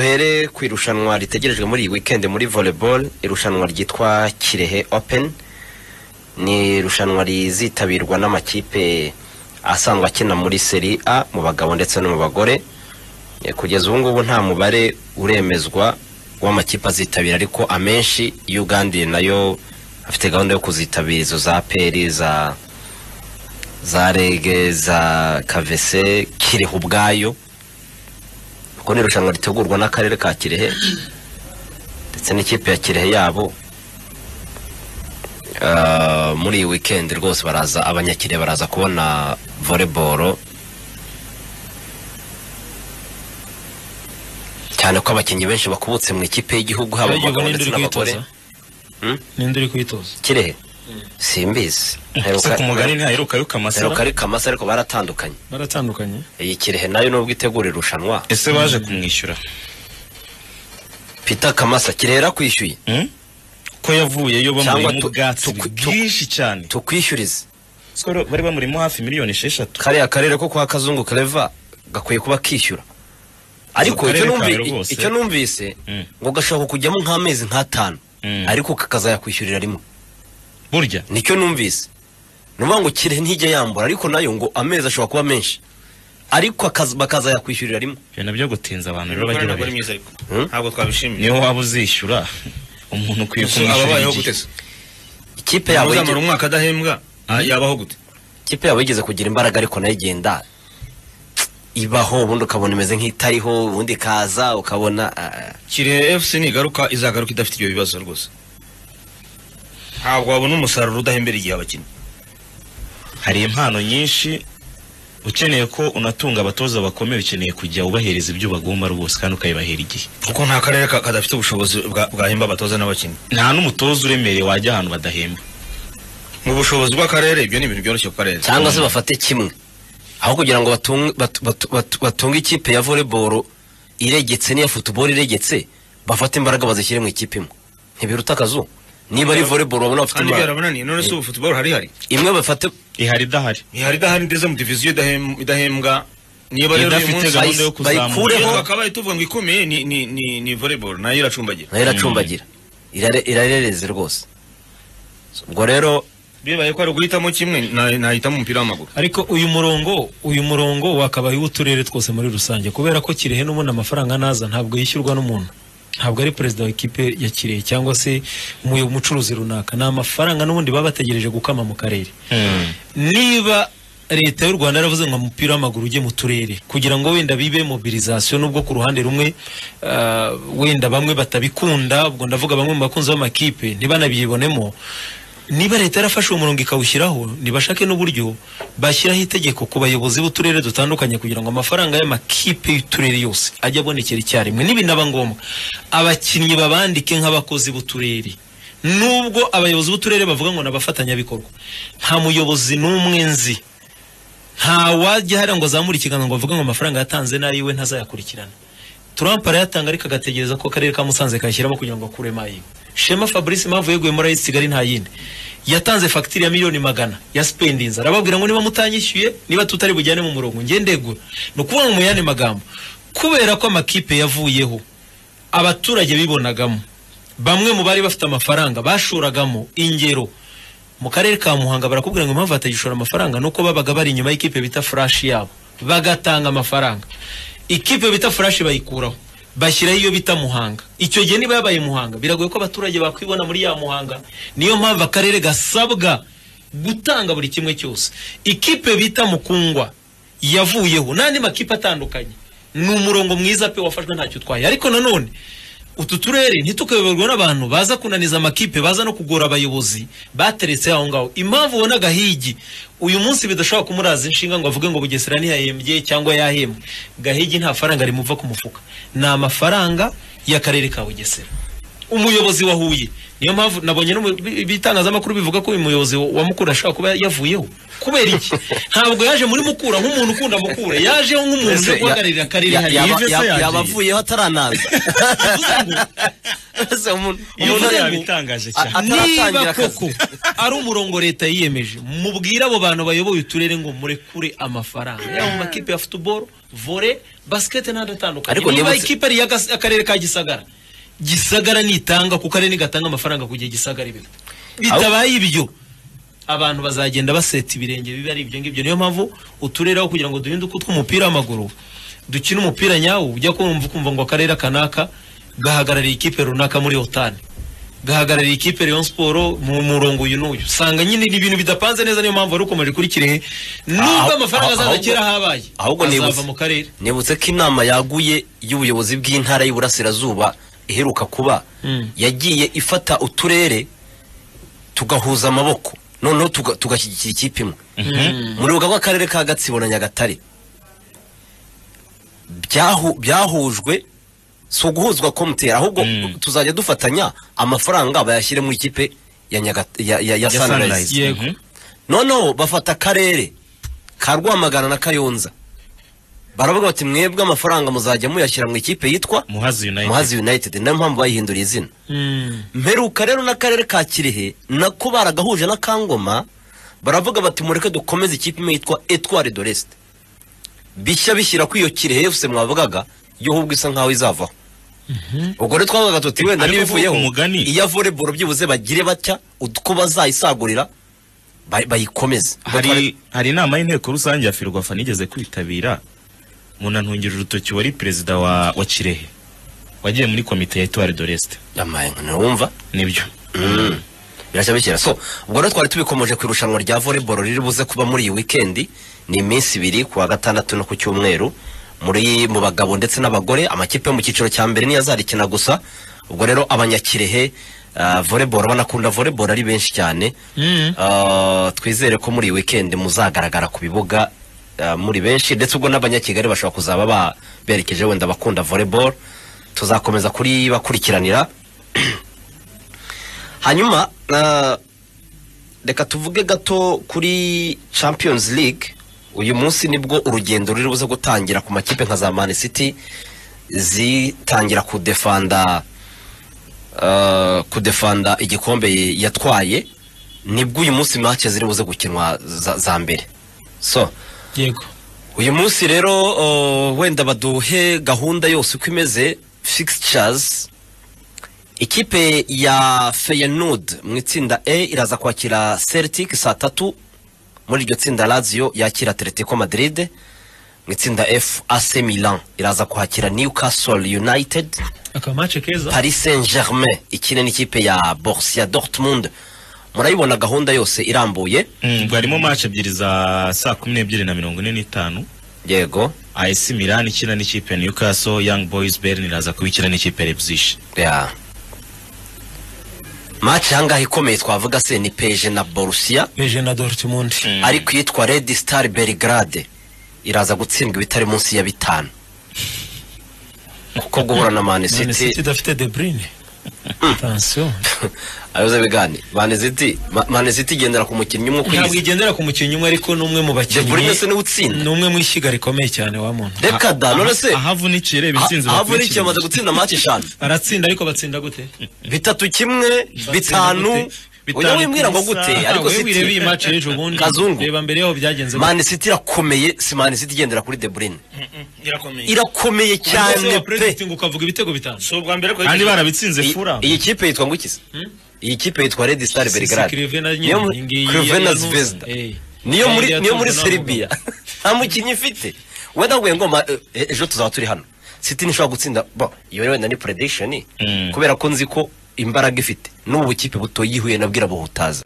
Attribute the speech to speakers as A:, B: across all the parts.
A: duhere ku irushanwa ritegerejwe muri iyi weekend muri volleyball irushanwa ryitwa kirehe open ni irushanwa rizitabirwa n'amakipe asanzwe akina muri seri a mu bagabo ndetse no mu bagore Eh, kugeza ubu ngubu nta mubare uremezwa w'amakipe azitabira ariko amenshi ugandi nayo afite gahunda yo kuzitabira izo za peri za za rege za kavese kirehe ubwayo kuko ni irushanwa ritegurwa n'akarere ka kirehe ndetse n'ikipe ya kirehe yabo Ah, muri iyi weekend rwose baraza abanyakirehe baraza kubona volleyball cyane ko abakinnyi benshi bakubutse mu ikipe y'igihugu haba
B: Iyo
A: abagabo
B: ubona
A: ndetse
B: uri
A: n'abagore
B: kwitoza
A: Hmm?
B: ninde uri kwitoza
A: kirehe simbizi
C: gusa ku mugani ntaheruka yuka
A: heruka
C: amasara
A: ari kamasa ariko baratandukanye
B: baratandukanye
A: iyi kirehe nayo nubwo itegura irushanwa
C: ese baje kumwishyura
A: peter kamasa kirehe yakwishyuye
C: Hmm? ko yavuyeyo
A: Cyangwa
C: bamurimo
A: tu-
C: ubwatsi
A: tu- tu-
C: bwinshi cyane
A: tukwishyurize
C: Skoro bari bamurimo hafi miliyoni esheshatu
A: kariya karere ko kwa kazungu kareva gakwiye kuba kishyura ariko
C: karere
A: icyo numvi-
C: kawe rwose.
A: icyo numvise
C: Mm.
A: ngo gashobora kujyamo nk'amezi nk'atanu
C: Mm.
A: ariko kakazayakwishyurira rimwe
C: burya
A: nicyo numvise ni ukuvuga ngo kirehe ntijya yambura ariko nayo ngo amezi ashobora kuba menshi ariko akaza- bakazayakwishyurira rimwe
C: ibyo nabyo gutinza abantu rero bagira
D: ntabwo ari
C: babiri
D: myiza ariko
A: Hmm?
D: ntabwo twabishimiye
C: niyo waba uzishyura umuntu ukwiye
D: ababayeho
C: kumwishyura
D: gute
C: igihe
D: se
A: ikipe yabo
D: uzamara
A: yigeze-
D: umwaka adahembwa ah, yabaho gute
A: ikipe yabo yigeze kugira imbaraga ariko nayo igenda ibaho ubundi ukabona imeze nk'itariho ubundi ikaza ukabona ah,
D: kirehe fc nigaruka izagaruka idafite ibyo bibazo rwose ntabwo wabona umusaruro udahembera igihe abakinnyi
C: hari impano nyinshi ukeneye ko unatunga abatoza bakomeye ukeneye kujya ubahereza ibyo bagomba rwose kandi ukabibahera igihe
D: kuko nta karere ka- kadafite ubushobozi bwa- bwahemba abatoza n'abakinnyi
C: nta n'umutoza uremereye wajya ahantu badahemba
D: mu bushobozi bw'akarere ibyo ni ibintu byoroshye ku karere
A: cyangwa se bafate kimwe aho kugira ngo batunge batu- batu- batu- batunge ikipe ya volleyball iregetse n'iya football iregetse bafate imbaraga bazishyire mu ikipe imwe ntibiruta akazu niba ari volleyball babona bafite
D: kandi
A: imbaraga
D: byarabananiye none se ubu football harihari
A: imwe bafate
C: ihari idahari
D: ihari idahari ndetse mu diviziyo idahem- idahembwa niba rero uyu
C: idafite
D: munsi
C: gahunda yo
A: bayi-
C: kuzamura
A: bayikureho.
D: Iyo twakabaye tuvuga ngo ikomeye ni ni ni ni volleyball nayo iracumbagira
A: nayo iracumbagira Irare- irarereze rwose ubwo rero
D: bibaye ko ari uguhitamo kimwe na- nahitamo umupira w'amaguru
B: ariko uyu murongo uyu murongo wakabaye uw'uturere twose muri rusange kubera ko kirehe n'ubundi amafaranga naza ntabwo yishyurwa n'umuntu ntabwo ari perezida wa ekipe ya kirehe cyangwa se umuyo- umucuruzi runaka ni amafaranga n'ubundi baba bategereje gukama mu karere niba leta y'u rwanda yaravuze ngo umupira w'amaguru ujye mu turere kugira ngo wenda bibe mobilizasiyo nubwo ku ruhande rumwe ah, wenda bamwe batabikunda ubwo ndavuga bamwe mu bakunzi b'amakipe ntibanabibonemo niba leta yarafashe uwo murongo ikawushyiraho ntibashake n'uburyo bashyiraho itegeko ku bayobozi b'uturere dutandukanye kugira ngo amafaranga y'amakipe y'uturere yose ajye abonekera icyarimwe n'ibinaba ngombwa abakinnyi babandike nk'abakozi b'uturere nubwo abayobozi b'uturere bavuga ngo ni abafatanyabikorwa nta muyobozi n'umwe nzi nta wajya hariya ngo azamure ikiganza ngo avuge ngo amafaranga yatanze n'ayiwe ntazayakurikirana Trump arayatanga ariko agategereza ko akarere ka Musanze kayashyiramo kugira ngo akure mayiwe Shema Fabrice impamvu yeguye muri Ayisi Kigali nta yindi yatanze fagitire ya miliyoni magana ya spendinze arababwira ngo niba mutanyishyuye niba tutari bujyane mu murongo ngende ndegura ni ukuvuga ngo mu yandi magambo kubera ko amakipe yavuyeho abaturage bibonagamo bamwe mu bari bafite amafaranga bashoragamo ingero mu karere ka muhanga barakubwira ngo impamvu batagishora amafaranga nuko babaga bari inyuma y'ikipe bita furashi yabo bagatanga amafaranga ikipe bita furashi bayikuraho bashyiraho iyo bita muhanga icyo gihe niba yabaye muhanga biragoye ko abaturage bakwibona muri ya muhanga niyo mpamvu akarere gasabwa gutanga buri kimwe cyose ikipe bita mukungwa yavuyeho n'andi makipe atandukanye ni umurongo mwiza pe wafashwe ntacyo utwaye ariko nanone utu turere ntitukayoborwa n'abantu baza kunaniza amakipe baza no kugora abayobozi bateretse aho ngaho impamvu ubona gahigi uyu munsi bidashobora kumuraza inshinga ngo avuge ngo bugesera ntiyahembye cyangwa yahembwe gahigi nta faranga rimuva ku mufuka ni amafaranga y'akarere ka bugesera umuyobozi wa huye niyo mpamvu nabonye no mu bi- bitangazamakuru bivuga ko uyu muyobozi wa mukura ashobora kuba yavuyeho kubera iki ntabwo yaje muri mukura nk'umuntu ukunda mukura yajeho nk'umuntu uje
A: Mbese ya-
B: guhagararira akarere
A: ya-
B: hariya
A: yaba-
C: Yves se
A: yaba-
C: yagiye.
A: yaba avuyeho ataranaza
B: bivuze ngo
A: ese umuntu
C: iyo
A: umuntu
C: ntara
A: ari-
C: yabitangaje cyane
A: A- ataratangira
B: niba
A: akazi.
B: koko ari umurongo leta yiyemeje mubwire abo bantu bayoboye uturere ngo murekure amafaranga yaba mu makipe ya futuboro vore basikete n'andi atandukanye
A: Ariko
B: niba
A: nibutse-
B: ikipe ari iy'akarere ka gisagara gisagara nitanga ku karere ntigatanga amafaranga ku gihe gisagara ibyo bitabaye ibyo abantu bazagenda baseta ibirenge biba ari ibyo ngibyo niyo mpamvu uturere aho kugira ngo duhinduke utw'umupira w'amaguru dukine umupira nyawo ujya kumva ukumva ngo akarere kanaka gahagarariye ikipe runaka muri otani gahagarariye ikipe Rayon Sport mu murongo uyu n'uyu usanga nyine ni ibintu bidapanze neza niyo mpamvu wari ukomeje kuri Kirehe nubwo
A: Aho-
B: amafaranga
A: aho-
B: azaza
A: ahubwo-
B: kera habaye
A: ahubwo
B: azava
A: nibutse-
B: mu karere
A: nibutse ko inama yaguye y'ubuyobozi bw'intara y'iburasirazuba iheruka kuba
B: Mm.
A: yagiye ifata uturere tugahuza amaboko noneho tuga- tugashyigikira ikipe imwe muri rubuga rw'akarere ka gatsibo na nyagatare byahu- byahujwe si uguhuzwa komutera ahubwo
C: Mm.
A: tuzajya dufatanya amafaranga bayashyire mu ikipe ya Nyagat- ya- ya- ya
C: Ya Sunrise.
A: sunrise
B: yego.
C: Mhm.
A: noneho bafata akarere ka rwamagana na kayonza baravuga bati mwebwe amafaranga muzajya muyashyira mu ikipe yitwa
C: muhazi united
A: muhazi united niyo mpamvu bayihinduriye izina
B: Mm.
A: mperuka rero n'akarere ka kirehe nako baragahuje na kangoma baravuga bati mureke dukomeze ikipe imwe yitwa etware de l'est bishya bishyira kuri iyo kirehe yose mwavugaga yo ahubwo isa nkaho izavaho ubwo rero twavugaga tuti wenda
C: Ariko
A: n'ibivuyeho
C: kuvuga umugani-
A: iya voleboro byibuze bagire batya uko bazayisagurira bay- bayikomeze
C: hari hari inama y'inteko rusange ya ferwafa nigeze kwitabira munantungira urutoki wari perezida wa, wa kirehe wagiye muri komite ya etuwari doreste
A: yamaye nka wumva
C: nibyo
A: birashya bishyira so ubwo rero twari tubikomoje ku irushanwa rya volleyball riri buze kuba muri iyi wikendi ni iminsi ibiri ku wa gatandatu no ku cyumweru muri mu bagabo ndetse n'abagore amakipe yo mu cyiciro cya mbere niyo azarikina gusa ubwo rero abanyakirehe uh, volleyball banakunda volleyball ari benshi cyane
B: Mm.
A: Ah, twizere ko muri iyi weekend muzagaragara ku bibuga ah, muri benshi ndetse ubwo n'abanyakigali bashobora kuzaba ba- berekeje wenda bakunda volleyball tuzakomeza kuri bakurikiranira hanyuma ah, reka tuvuge gato kuri champions league uyu munsi nibwo urugendo ruri buze gutangira ku makipe nka za man city zitangira kudefanda ah, kudefanda igikombe yatwaye nibwo uyu munsi match ziri buze gukinwa za, za mbere so
B: yego
A: uyu munsi rero uh, wenda baduhe gahunda yose uko imeze fixtures ikipe ya Feyenoord mu itsinda A iraza kwakira Celtic saa tatu muri iryo tsinda Lazio yakira Atletico Madrid mu itsinda F AC Milan iraza kwakira Newcastle United
B: akamace keza
A: Paris Saint-Germain ikine n'ikipe ya Borussia Dortmund murayibona gahunda yose irambuye
C: Mm, harimo match ebyiri za saa kumi n'ebyiri na mirongo ine n'itanu
A: yego
C: AS Milan ikina n'ikipe ya Newcastle Young Boys Bern iraza kubikina n'ikipe ya Leipzig
A: ya match ahangaha ikomeye twavuga se ni peje na borusiya
B: beje na Dortmund
A: ariko iyitwa red star belgrade iraza gutsindwa ibitari munsi ya bitanu kuko guhura na man
B: Man City
A: city
B: idafite De Bruyne attention
A: ayoze bigane man city Ma- man city igendera ku mukinnyi umwe
B: ntabwo
A: kwizi
B: igendera ku mukinnyi umwe ariko n'umwe mu
A: de bruyne se
B: bakinnyi
A: niwe utsinda
B: ni umwe mu ishyiga rikomeye cyane wa muntu
A: reka da none se
C: ahavunikire ibisinzi
A: havuye n'ikintu bamaze gutsinda match eshanu
B: baratsinda ariko batsinda gute
A: bitatu kimwe bitanu
C: gute?
A: uyu wibwira ngo
C: Bitanu ku
A: gute
C: isaha,
A: ariko
B: wewe wireba iyi
A: city
B: match y'ejo bundi
A: Kazungu.
B: reba mbere yaho byagenze
A: man city irakomeye si man city igendera kuri de bruyne
D: irakomeye
A: irakomeye cyane pe
B: president ukavuga ibitego bitanu
D: si ubwa mbere ko
C: kandi barabitsinze fura
A: iyi kipe yitwa ngo iki se iyi kipe yitwa red star
B: Sisi
A: belgrade
B: Crevena nyine,
A: Niyo mu-
B: iyi ngiyi
A: Crevena
B: ya
A: Zvezda.
B: Yanuza. Eh.
A: niyo muri
B: Kandi
A: niyo muri
B: yatunzwe n'abagabo.
A: serbia nta mukinnyi ifite wenda ngo ngo ma- eh, ejo tuzaba turi hano city ntishobora gutsinda bo iyo rero wenda ni prediction
C: Mm.
A: kubera ko nzi ko imbaraga ifite n'ubu bukipe buto yihuye nabwira buhutaza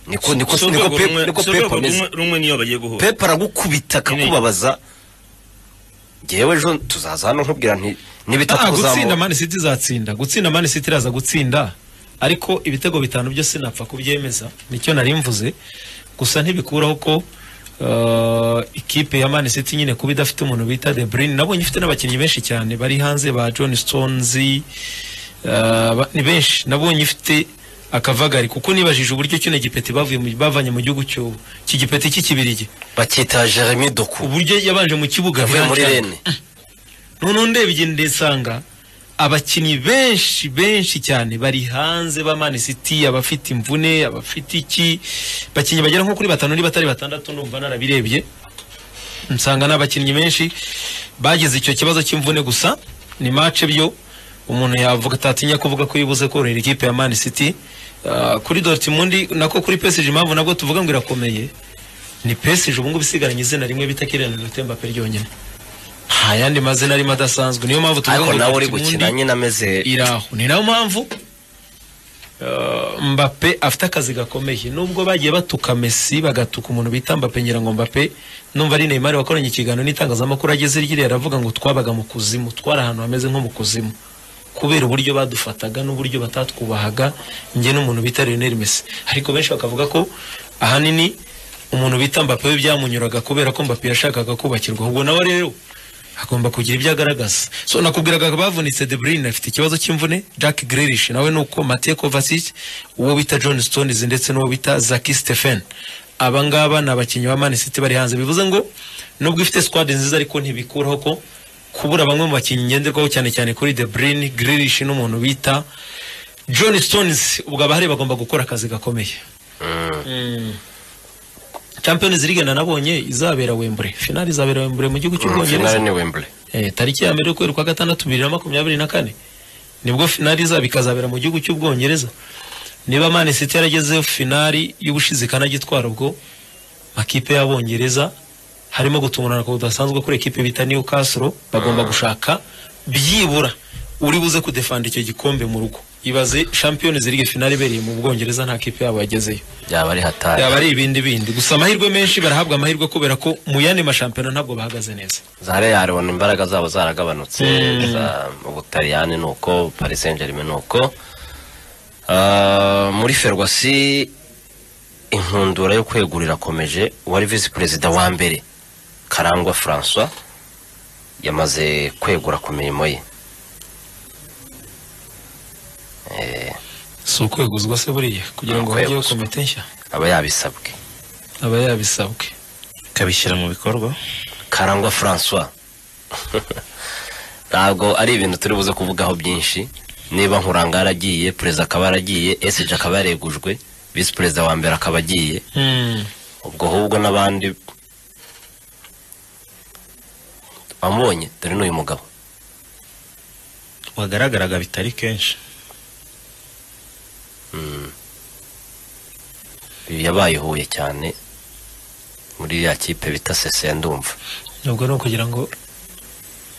A: niko niko
D: si
A: niko
D: urwego
A: Pep-
D: rumwe-
A: niko
D: si urwego
A: Pep ameze
D: rumwe- rumwe niyo bagiye guhura
A: pepe aragukubita akakubabaza ngewe ejo tuzaza hano nkubwira nti
B: Ah,
A: n'ibitatu
B: gutsinda
A: kuzamura
B: man city izatsinda gutsinda man city iraza gutsinda ariko ibitego bitanu byo sinapfa kubyemeza nicyo nari mvuze gusa ntibikuraho ko uh, ikipe ya man city nyine kuba idafite umuntu bita de bruyne nabonye ifite n'abakinnyi benshi cyane bari hanze ba john stones uh, ba- ni benshi nabonye ifite akavagari kuko nibajije uburyo kino gipeti bavuye mu- bavanye mu gihugu cyo kigipeti cy'ikibirigi
A: bakita jeremy doku
B: uburyo yabanje mu kibuga
A: yavuye muri
B: Vyancana.
A: rene
B: none ndeba igihe ndesanga abakinnyi benshi benshi cyane bari hanze ba Man City abafite imvune abafite iki bakinnyi bagera nko kuri batanu niba batari batandatu numva narabirebye nsanga n'abakinnyi benshi bagize icyo kibazo cy'imvune gusa ni match byo umuntu yavuga atatinya kuvuga ko yibuze korera ikipe ya Man City Ah, kuri Dortmund nako kuri PSG impamvu nabwo tuvuga ngo irakomeye ni PSG ubu ngubu isigaranye izina rimwe bita Kylian Mbappe ryonyine nta yandi mazina arimo adasanzwe niyo mpamvu tuvuga
A: ariko
B: ngo
A: nawe uri
B: Dortmund
A: gukina nyine ameze
B: iri aho ni nayo mpamvu uh, mbappe afite akazi gakomeye nubwo bagiye batuka mesi bagatuka umuntu bita mbappe ngira ngo mbappe numva ari neymar wakoranye ikiganiro n'itangazamakuru ageze ryiriya aravuga ngo twabaga mu kuzimu twari ahantu hameze nko mu kuzimu kubera uburyo badufataga n'uburyo batatwubahaga njye n'umuntu bita Lionel Messi ariko benshi bakavuga ko ahanini umuntu bita Mbappe we byamunyuraga kubera ko Mbappe yashakaga kubakirwa ubwo nawe rero agomba kugira ibyo agaragaza so nakubwiraga bavunitse De Bruyne afite ikibazo cy'imvune Jack Grealish nawe nuko Mateo Kovacic uwo bita John Stones ndetse n'uwo bita Zaki Stephen aba ngaba ni abakinnyi ba Man City bari hanze bivuze ngo nubwo ifite squad nziza ariko ntibikuraho ko kubura bamwe mu bakinnyi ngenderwaho cyane cyane kuri De Bruyne Grealish n'umuntu bita John Stones ubwo abahari bagomba gukora akazi gakomeye Mm. Champions League na nabonye izabera Wembley finali izabera Wembley mu gihugu cy'Ubwongereza
A: finale ni Wembley
B: eh, tariki ya mbere y'ukwezi kwa gatandatu bibiri na makumyabiri na kane nibwo finali izaba ikazabera mu gihugu cy'ubwongereza niba Man City yarageze finali y'ubushize ikanagitwara ubwo makipe y'abongereza harimo gutungurana kudasanzwe kuri ekipe bita Newcastle bagomba gushaka byibura uri buze kudefanda icyo gikombe mu rugo ibaze Champions League finali ibereye mu Bwongereza nta kipe yabo yagezeyo
A: yaba ari hatari
B: yaba ari ibindi bindi gusa amahirwe menshi barahabwa amahirwe kubera ko mu yandi mashampiyona ntabwo bahagaze neza
A: zahare yaribona imbaraga zabo zaragabanutse za ubutaliyani ni uko paris saint germain ni uko Ah, muri ferwasi inkundura yo kwegura irakomeje uwari visi perezida wa mbere karangwa francois yamaze kwegura ku mirimo ye Eh,
B: si ukweguzwa se buriya kugira ngo hajyeho
A: Kweguzwa.
B: komite nshya
A: aba yabisabwe
B: aba yabisabwe
C: ikabishyira mu bikorwa
A: karangwa francois ntabwo ari ibintu turi buze kuvugaho byinshi niba nkuranga yaragiye perezida akaba yaragiye esiji akaba yaregujwe visi perezida wa mbere akaba agiye ubwo ahubwo n'abandi wamubonye dore n'uyu mugabo
C: wagaragaraga bitari kenshi
A: uyu yabaye ihuye cyane muri ya kipe bita sese ndumva
B: nubwo ni ukugira ngo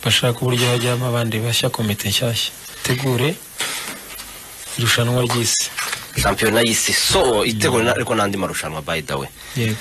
B: bashake uburyo hajyamo abandi bashya komite nshyashya tegure irushanwa ry'isi
A: shampiyona y'isi so itegura ariko n'andi marushanwa by the way
B: yego